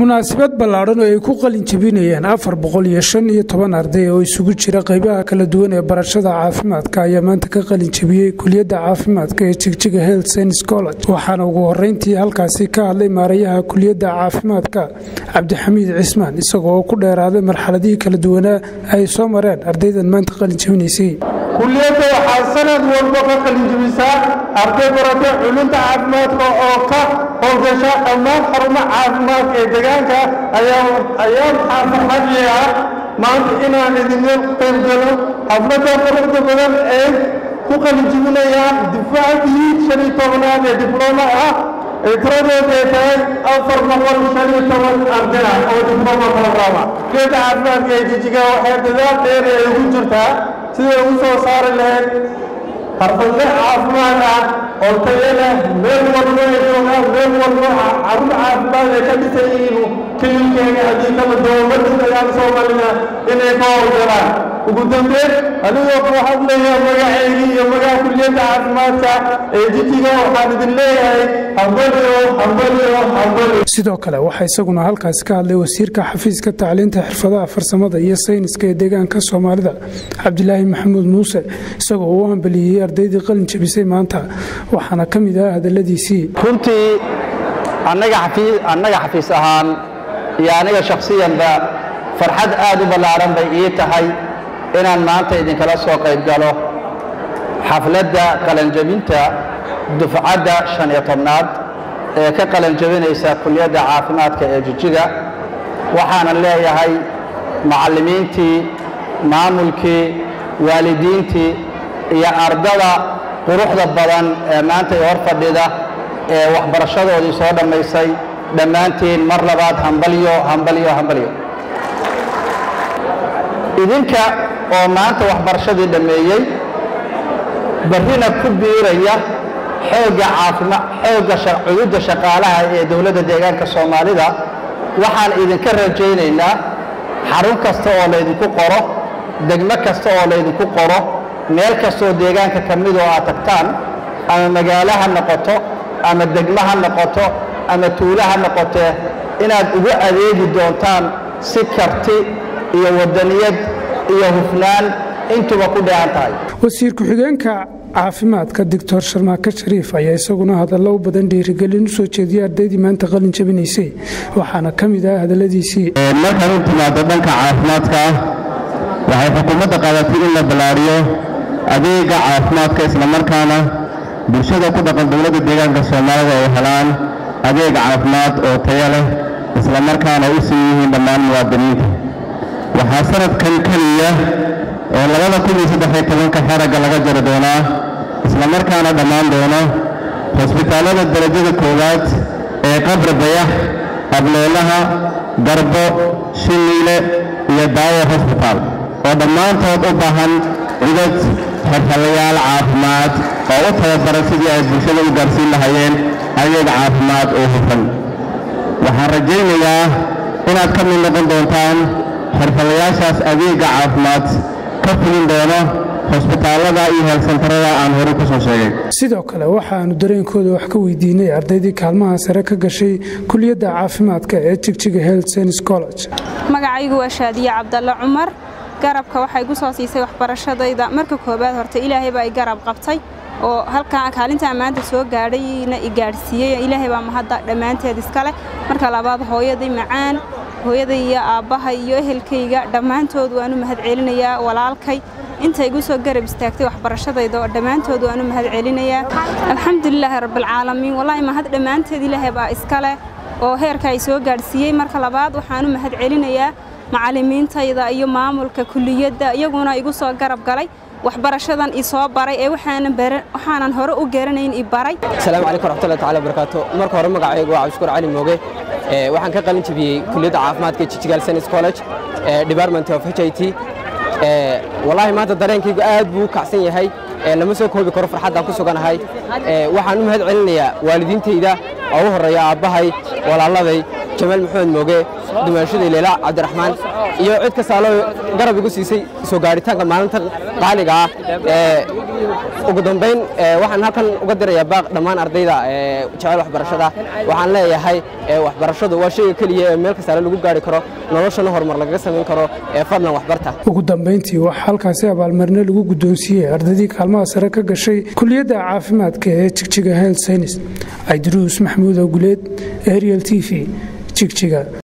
munaasabad ballaadhan oo ay ku qalin jebinayeen afar boqol iyo shan iyo toban arday oo isugu jira qaybaha kala duwan ee barashada caafimaadka ayaa maanta ka qalin jebiyey kuliyadda caafimaadka ee jigjiga health science college waxaana ugu horeyntii halkaasi ka hadlay maarayaha kuliyadda caafimaadka cabdixamiid cismaan isagoo oo ku dheeraaday marxaladihii kala duwanaa ay soo mareen ardaydan maanta qalin jebinaysay kuliyadda waxaa sanad walba ka qalinjebisaa arday baratay culunta caafimaadka oo ka howlgasha dhammaan xarumo caafimaadka ee deegaanka ayaa waxaa farxadii ah maanta inaan idinla qaybgalo xafladda quruxda badan ee ku qalinjebinayaan difaacdii shan iyo tobanaad ee diblooma ah ee tiradooda ay tahay afar boqol shan iyo toban arday ah oo diblooma programa kuliyadda caafimaadka ee jijiga waxay dadaal dheer ay ugu jirtaa siday ugu soo saari lahayd xarfadle caafimaad ah oo tayo leh meel walbo ay joogaan meel walbo carruur caafimaad ay ka dhisan yihiin kililkeega haddii kala dowladda dagaal soomaalida inay ka howlgalaan ugu dambeyn adigoo ku hadlaya magaceygii iyo magaca kuliyadda caafimaadka ee jijiga waxaan idin leeyahay hambaliyo hambaliyo hambaliyo sidoo kale waxaa isaguna halkaasi ka hadlay wasiirka xafiiska tacliinta xirfadaha farsamada iyo sayniska ee deegaanka soomaalida cabdilaahi maxamuud muuse isagoo uu hambeliyey ardaydii qalin jebisay maanta waxaana ka mid ah hadalladiisii runtii annaga xafiis ahaan iyo aniga shakhsiyanba farxad aad u ballaaran bay ii tahay inaan maanta idinkala soo qayb galo xafladda qalanjebinta dufcadda shan iyo tobnaad ee ka qalanjebinaysa kuliyadda caafimaadka ee jijiga waxaanan leeyahay macallimiintii maamulkii waalidiintii iyo ardada quruxda badan ee maanta i hor fadhida ee waxbarashadoodii soo dhammaysay dhammaantiin mar labaad hambalyo hambalyo hambalyo idinka oo maanta waxbarashadii dhammeeyey barrina ku biiraya xoogga caafima xoogga cududda shaqaalaha ee dowladda deegaanka soomaalida waxaan idinka rajaynaynaa xarun kasta oo laydinku qoro degmo kasta oo laydinku qoro meel kastoo deegaanka ka mid oo aad tagtaan ama magaalo ha noqoto ama degmo ha noqoto ama tuulo ha noqotee inaad ugu adeegi doontaan si karti iyo wadaniyad iyo hufnaan intuba ku dheehan tahay wasiir ku-xigeenka caafimaadka doctor sharmaake shariif ayaa isaguna hadallo u badan dhiirigelin u soo jeediyay ardaydii maanta qalin jebinaysay waxaana ka mid ah hadalladiisii markaan u timaado dhanka caafimaadka waxay xukuumadda qaadatay in la ballaariyo adeega caafimaadka islamarkaana bulshada ku dhaqan dowladda deegaanka soomaalida ay helaan adeeg caafimaad oo tayo leh islamarkaana u siin yihiin dhammaan muwaadiniinta waxaa sanadkan keliya oo labada kun iyo saddexiyo tobanka xaragga laga jari doonaa islamarkaana dhammaan doono hosbitaallada darajada koowaad ee qabri bayax ableelaha garbo shiniile iyo daawo hosbitaal oo dhammaantood u baahan cudad xirfadayaal caafimaad oo u tababaran sidii ay bulshada u gaarsiin lahayeen adeeg caafimaad oo hufan waxaan rajaynayaa inaad ka mid noqon doontaan xirfadayaashaas adeegga caafimaad ka fulin doono hosbitaallada iyo heelsantarada aan horey ku soo sheegay sidoo kale waxaannu dareenkooda wax ka weydiinay ardaydii kaalmaha sare ka gashay kuliyadda caafimaadka ee jigjiga health science college magacaygu waa shaadiye cabdalle cumar garabka waxay gu soo siisay waxbarashadayda marka koowaad horta ilaahay baa i garab qabtay oo halkaa kaalintaa maanta soo gaadhayna i gaadhsiiyey ilaahay baa mahadda dhammaanteed iskale marka labaad hooyaday macaan hooyaday iyo aabbahay iyo ehelkayga dhammaantood waanu mahad celinayaa walaalkay inta igu soo garab istaagtay waxbarashadayda oo dhammaantood waanu mahad celinayaa alxamdulilaahi rabbilcaalamiin wallaahi mahad dhammaanteed ilaahay baa iskale oo heerka ay soo gaadhsiiyey marka labaad waxaanu mahad celinayaa macallimiintayda iyo maamulka kuliyadda iyaguna igu soo garab galay waxbarashadan i soo baray ee waxaanan hore u garanayn i baray asalaamu calaykum waraxmatullahi taala wabarakaatu marka hore magacaygu waa cabdishukuur cali mooge waxaan ka qalin jebiyey kuliyadda caafimaadka jijigal science college department of h i t wallaahi maanta dareenkaygu aad buu u kacsan yahay lama soo koobi karo farxaddaan ku suganahay waxaan u mahad celinayaa waalidiintayda oo u horreeya aabbahay walaaladay jamaal maxamed mooge dumaashaday leela cabdiraxmaan iyo cid kastaaloo garab igu siisay soo gaaritaanka maalintan qaaliga ah ugu dambayn waxaan halkan uga dirayaa baaq dhammaan ardayda jecel waxbarashada waxaan leeyahay waxbarashadu waa shayga keliya ee meel kastaale lagu gaari karo noloshana horumar lagaga samayn karo ee fadlan waxbarta ugu dambayntii waxaa halkaasi abaalmarine lagu guddoonsiiyey ardaydii kaalmaha sare ka gashay kuliyadda caafimaadka ee jigjiga health science aidiruus maxamuud oguleed ariel t v jigjiga